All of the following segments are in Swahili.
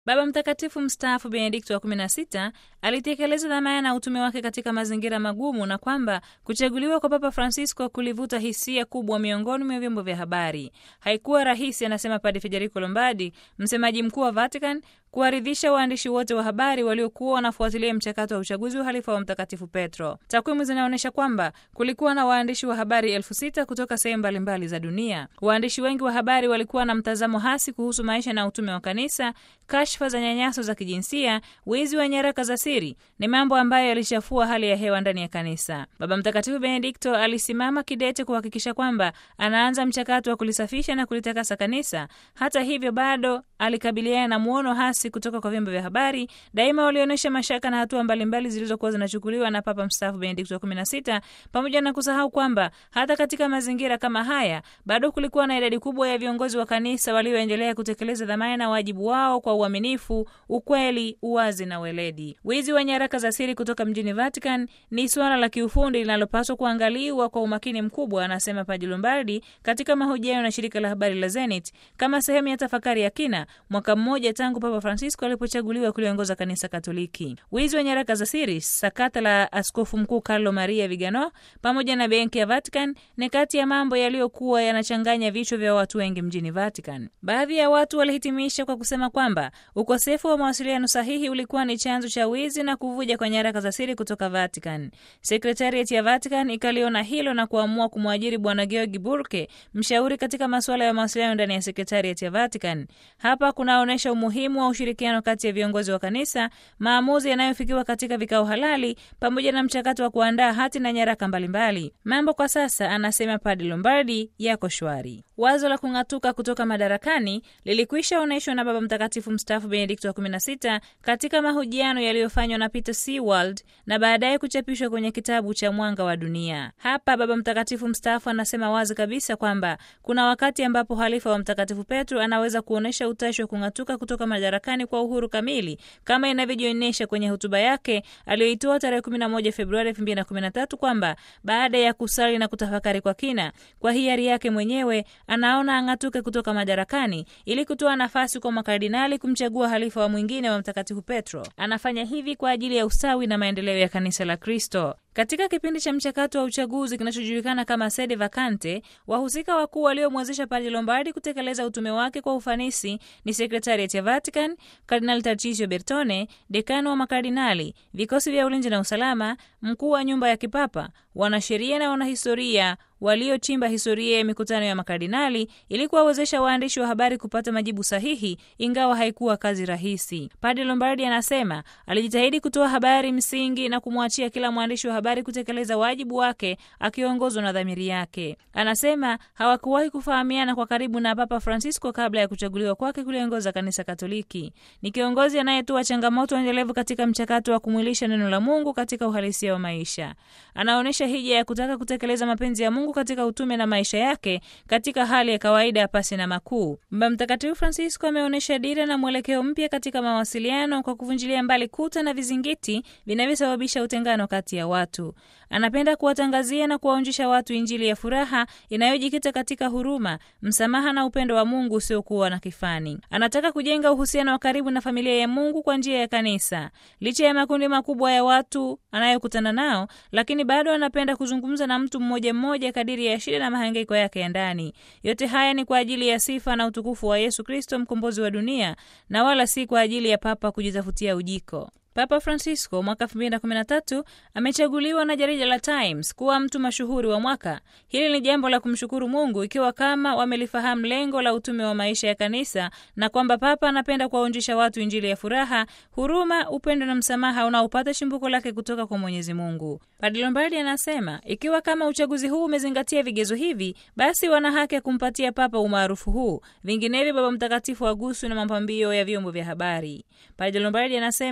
Baba Mtakatifu mstaafu Benedikto wa 16 alitekeleza dhamana na utume wake katika mazingira magumu na kwamba kuchaguliwa kwa Papa Francisco kulivuta hisia kubwa miongoni mwa vyombo vya habari. Haikuwa rahisi, anasema Padre Federico Lombardi, msemaji mkuu wa Vatican, kuwaridhisha waandishi wote wa habari waliokuwa wanafuatilia mchakato wa uchaguzi wa halifa wa Mtakatifu Petro. Takwimu zinaonyesha kwamba kulikuwa na waandishi wa habari elfu sita kutoka sehemu mbalimbali za dunia. Waandishi wengi wa habari walikuwa na mtazamo hasi kuhusu maisha na utume wa kanisa. Kashfa za nyanyaso za kijinsia, wizi wa nyaraka za siri ni mambo ambayo yalichafua hali ya hewa ndani ya kanisa. Baba Mtakatifu Benedikto alisimama kidete kuhakikisha kwamba anaanza mchakato wa kulisafisha na kulitakasa kanisa. Hata hivyo, bado alikabiliana na muono hasi kutoka kwa vyombo vya habari. Daima walionyesha mashaka na hatua mbalimbali zilizokuwa zinachukuliwa na Papa mstaafu Benedikto wa 16, pamoja na kusahau kwamba hata katika mazingira kama haya bado kulikuwa na idadi kubwa ya viongozi wa kanisa walioendelea kutekeleza dhamana na wajibu wao kwa uaminifu, ukweli, uwazi na weledi. Wizi wa nyaraka za siri kutoka mjini Vatican ni suala la kiufundi linalopaswa kuangaliwa kwa umakini mkubwa, anasema Padre Lombardi katika mahojiano na shirika la habari la Zenit kama sehemu ya tafakari ya kina mwaka mmoja tangu Papa Francisco alipochaguliwa kuliongoza kanisa Katoliki. Wizi wa nyaraka za siri, sakata la askofu mkuu Carlo Maria Vigano pamoja na benki ya Vatican ni kati ya mambo yaliyokuwa yanachanganya vichwa vya watu wengi mjini Vatican. Baadhi ya watu walihitimisha kwa kusema kwamba ukosefu wa mawasiliano sahihi ulikuwa ni chanzo cha wizi na kuvuja kwa nyaraka za siri kutoka Vatican. Sekretariat ya Vatican ikaliona hilo na kuamua kumwajiri Bwana Georgi Burke, mshauri katika masuala ya mawasiliano ndani ya sekretariat ya Vatican. Hapa kunaonyesha umuhimu wa ushirikiano kati ya viongozi wa kanisa, maamuzi yanayofikiwa katika vikao halali, pamoja na mchakato wa kuandaa hati na nyaraka mbalimbali. Mambo kwa sasa, anasema Padre Lombardi, yako shwari. Wazo la kung'atuka kutoka madarakani lilikwisha onyeshwa na Baba Mtakatifu mstaafu Benedikto wa 16 katika mahojiano yaliyofanywa na Peter Seward na baadaye kuchapishwa kwenye kitabu cha Mwanga wa Dunia. Hapa Baba Mtakatifu mstaafu anasema wazi kabisa kwamba kuna wakati ambapo halifa wa Mtakatifu Petro anaweza kuonyesha utashi wa kung'atuka kutoka madarakani kwa uhuru kamili kama inavyojionyesha kwenye hotuba yake aliyoitoa tarehe 11 Februari 2013 kwamba baada ya kusali na kutafakari kwa kina, kwa hiari yake mwenyewe anaona ang'atuke kutoka madarakani ili kutoa nafasi kwa makardinali kumchagua halifa wa mwingine wa Mtakatifu Petro. Anafanya hivi kwa ajili ya ustawi na maendeleo ya kanisa la Kristo. Katika kipindi cha mchakato wa uchaguzi kinachojulikana kama sede vacante, wahusika wakuu waliomwezesha Padre Lombardi kutekeleza utume wake kwa ufanisi ni sekretariat ya Vatican, Kardinal Tarchisio Bertone, dekano wa makardinali, vikosi vya ulinzi na usalama, mkuu wa nyumba ya kipapa, wanasheria na wanahistoria waliochimba historia ya mikutano ya makardinali ili kuwawezesha waandishi wa habari kupata majibu sahihi, ingawa haikuwa kazi rahisi. Padre Lombardi anasema alijitahidi kutoa habari msingi na kumwachia kila mwandishi wa habari kutekeleza wajibu wake akiongozwa na dhamiri yake. Anasema hawakuwahi kufahamiana kwa karibu na Papa Francisco kabla ya kuchaguliwa kwake kuliongoza kanisa Katoliki. Ni kiongozi anayetoa changamoto endelevu katika mchakato wa kumwilisha neno la Mungu katika uhalisia wa maisha. Anaonyesha hija ya kutaka kutekeleza mapenzi ya Mungu katika utume na maisha yake katika hali ya kawaida pasi na makuu. Baba Mtakatifu Francisco ameonyesha dira na mwelekeo mpya katika mawasiliano kwa kuvunjilia mbali kuta na vizingiti vinavyosababisha utengano kati ya watu. Anapenda kuwatangazia na kuwaonjesha watu Injili ya furaha inayojikita katika huruma, msamaha na upendo wa Mungu usiokuwa na kifani. Anataka kujenga uhusiano wa karibu na familia ya Mungu kwa njia ya kanisa. Licha ya makundi makubwa ya watu anayokutana nao, lakini bado anapenda kuzungumza na mtu mmoja mmoja kadiri ya shida na mahangaiko yake ya ndani. Yote haya ni kwa ajili ya sifa na utukufu wa Yesu Kristo, mkombozi wa dunia, na wala si kwa ajili ya papa kujitafutia ujiko. Papa Francisco mwaka 2013 amechaguliwa na jarida la Times kuwa mtu mashuhuri wa mwaka. Hili ni jambo la kumshukuru Mungu ikiwa kama wamelifahamu lengo la utume wa maisha ya kanisa na kwamba papa anapenda kuwaonjesha watu injili ya furaha, huruma, upendo na msamaha unaopata chimbuko lake kutoka kwa Mwenyezi Mungu. Padre Lombardi anasema ikiwa kama uchaguzi huu umezingatia vigezo hivi, basi wana haki ya kumpatia papa umaarufu huu, vinginevyo Baba Mtakatifu aguswe na mapambio ya vyombo vya habari. Padre Lombardi anasema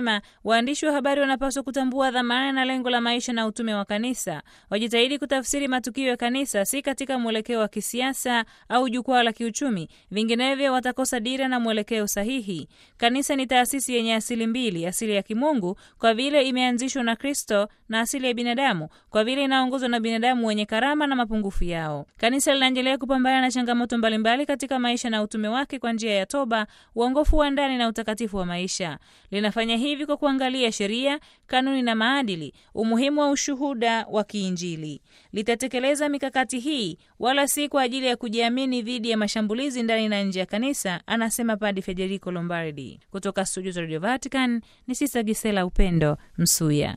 Waandishi wa habari wanapaswa kutambua dhamana na lengo la maisha na utume wa kanisa. Wajitahidi kutafsiri matukio ya kanisa si katika mwelekeo wa kisiasa au jukwaa la kiuchumi, vinginevyo watakosa dira na mwelekeo sahihi. Kanisa ni taasisi yenye asili mbili, asili ya kimungu kwa vile imeanzishwa na Kristo na asili ya binadamu kwa vile inaongozwa na binadamu wenye karama na mapungufu yao. Kanisa linaendelea kupambana na changamoto mbalimbali katika maisha na utume wake kwa njia ya toba, uongofu wa ndani na utakatifu wa maisha. Linafanya hivi kwa kuangalia sheria, kanuni na maadili, umuhimu wa ushuhuda wa kiinjili. Litatekeleza mikakati hii wala si kwa ajili ya kujiamini dhidi ya mashambulizi ndani na nje ya kanisa, anasema Padi Federico Lombardi. Kutoka studio za Radio Vatican ni Sista Gisela Upendo Msuya.